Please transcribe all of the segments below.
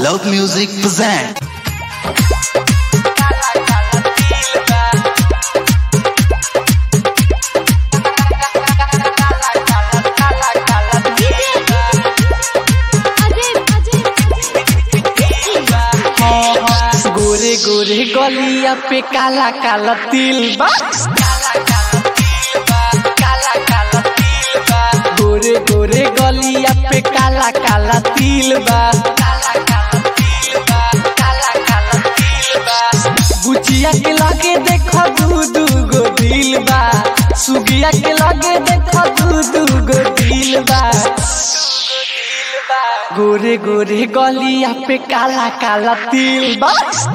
Loud Music present. गोरे गोरे गलिया पे काला काला तिल बा गोरे गोरे गलिया पे काला काला तिल बा बुचिया के लगे देखो दू दू गो दिल बा सुगिया के लगे देखो दू दू गो दिल बा गोरे गोरे गलिया पे काला काला तिल बा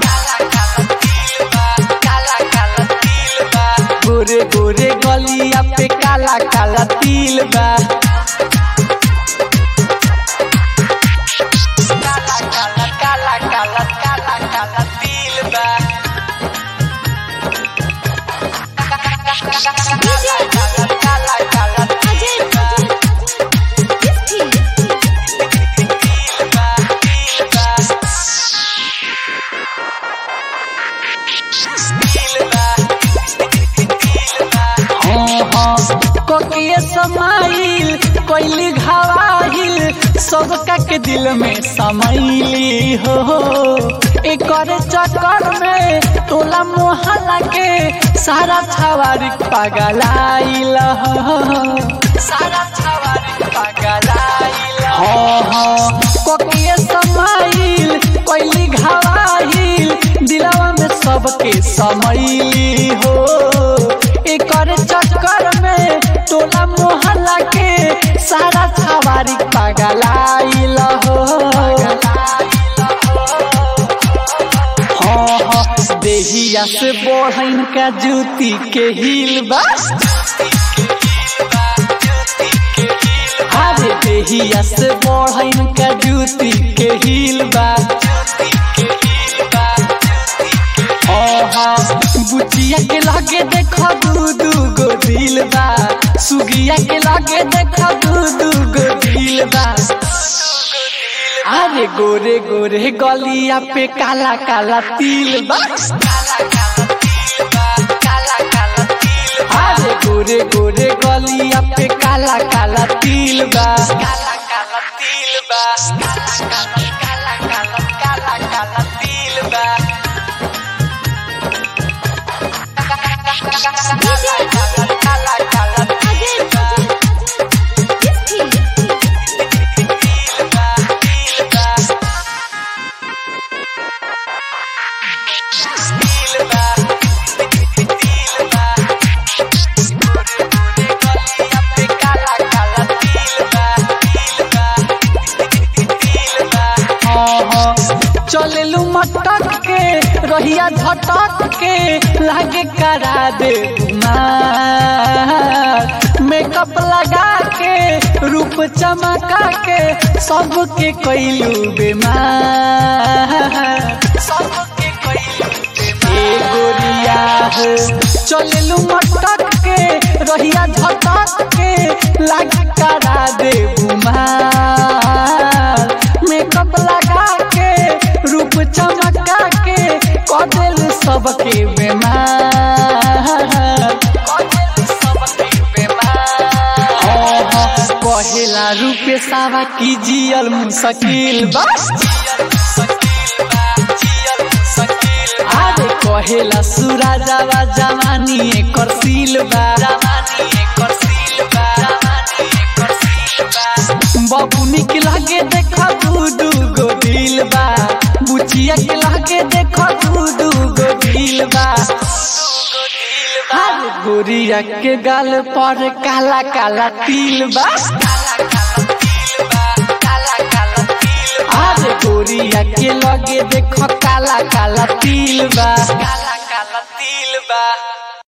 गोरे गोरे गलिया पे काला काला तिल बा काला काला काला काला काला काला तिल बा काला काला काला तिल बा कोकिए समाइल कोइली घावाहिल सबका के दिल में समैली हो एकर चक्कर में टोला मोहल्ला के सारा छवारी पागलाइल हो सारा छवारी पागलाइल हो हो कोकिए समाइल कोइली घावाहिल दिलवा में सबके समैली हो एकर चक्कर में टोला मोहल्ला के सारा छवारी पागलाइल हो हाँ हाँ देहिया से बढ़न का जूती के हिल बा अरे देहिया से बढ़न का जूती के हिल बा बुचिया के लगे देखो दू दू गो दिल बा सुगिया के लगे देखो दू दू गो दिल बा अरे गोरे गोरे गलिया पे काला काला तिल बा अरे गोरे गोरे गलिया पे काला काला तिल बा काला काला तिल बा काला काला काला काला काला तिल बा चलेलू मटक के रहिया झटक के लागे करा दे मेकअप लगा के रूप चमका के सबके कैलू बेमार सबके कैलू ए गोरिया हो चलेलू मटक के रहिया झटक के लागे करा दे बुमार मेकअप लगा के रूप चमका के कदेल सबके बेमार कहेला रूपे सावा की जियल मुश्किल बस अरे कहेला सुराजावा जवानी एकर सील बा बबुनी के लगे देखो दू दू गो दिल बा बुचिया के लगे देखो दू दू गो दिल बा अरे गोरिया के गाल पर काला काला तिल बा अरे गोरिया के लगे देखो काला काला तिल बा काला काला तिल बा